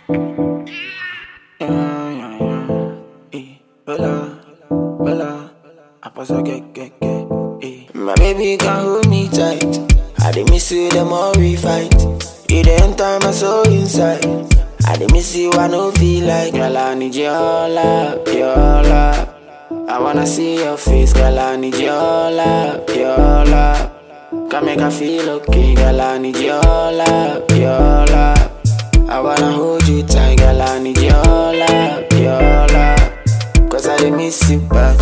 Yeah, yeah, yeah. Eh, Bella, Bella, I pass a get, get, get. Eh. My baby can hold me tight. I dey miss you the more we fight. You dey enter my soul inside. I dey miss you, I no feel like. Girl, I need your love, your love. I wanna see your face, girl. I need your love, your love. Can make I feel okay, girl. I need your love, your love. I wanna hold you tight, girl. I need your love, your love. Cause I dey miss you bad.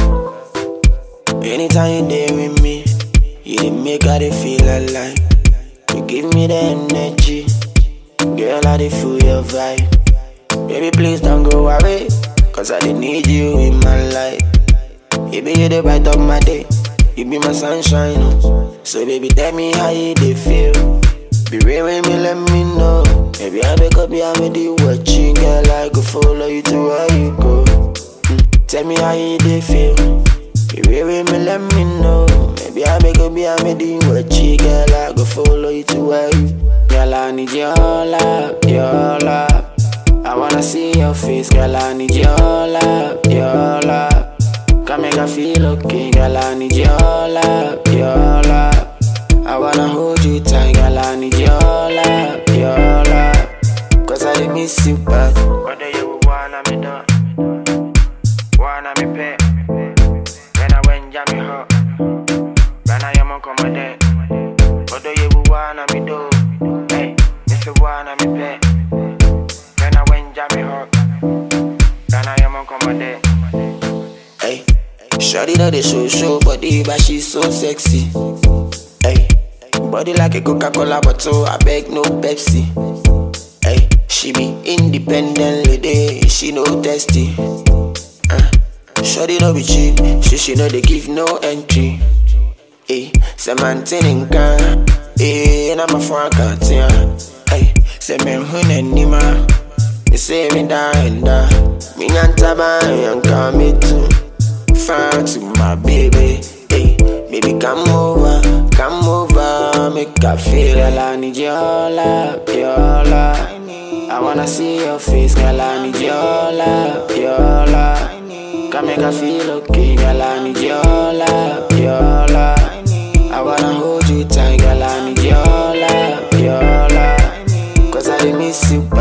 Anytime you there with me, you dey make I dey feel alive. You give me the energy, girl. I dey feel your vibe. Baby, please don't go away, cause I dey need you in my life. You be the bright of my day, you be my sunshine. oh. So baby, tell me how you dey feel. Be real with me, let me know. Maybe I wake up, yeah, with you watching, girl. I go follow you to where you go. Mm, Tell me how you dey feel. Be real with me, let me know. Maybe I wake up, yeah, with you watching, girl. I go follow you to where you. Girl, I need your love, your love. I wanna see your face, girl. I need your love, your love. Can make I feel okay, girl. I need your love, your love. I wanna hold you tight, girl. I need your love, your love. Cause I dey miss you bad. Whether you wanna me do, wanna me pay. When I went jam me hot, when I am on command. Whether you wanna me do, hey, if you wanna me pay. When I went jam me hot, when I am on command. Hey, Shorty know the show show body, but she's so sexy. Hey, body like a Coca-Cola bottle, I beg no Pepsi. Hey, she be independent lady, she no testy. Uh, Shorty no be cheap, she she know they give no entry. Hey, say maintain in can, hey, and I'm a front can't Hey, say me hun anima, me say me da and da, me nyanta ba yanka me too. Fine to my baby, hey, baby come over, come over, make I feel girl I need your love, your love. I wanna see your face, girl I need your love, your love. Can make I feel okay, girl I need your love, your love. I wanna hold you tight, girl I need your love, your love. Cause I dey miss you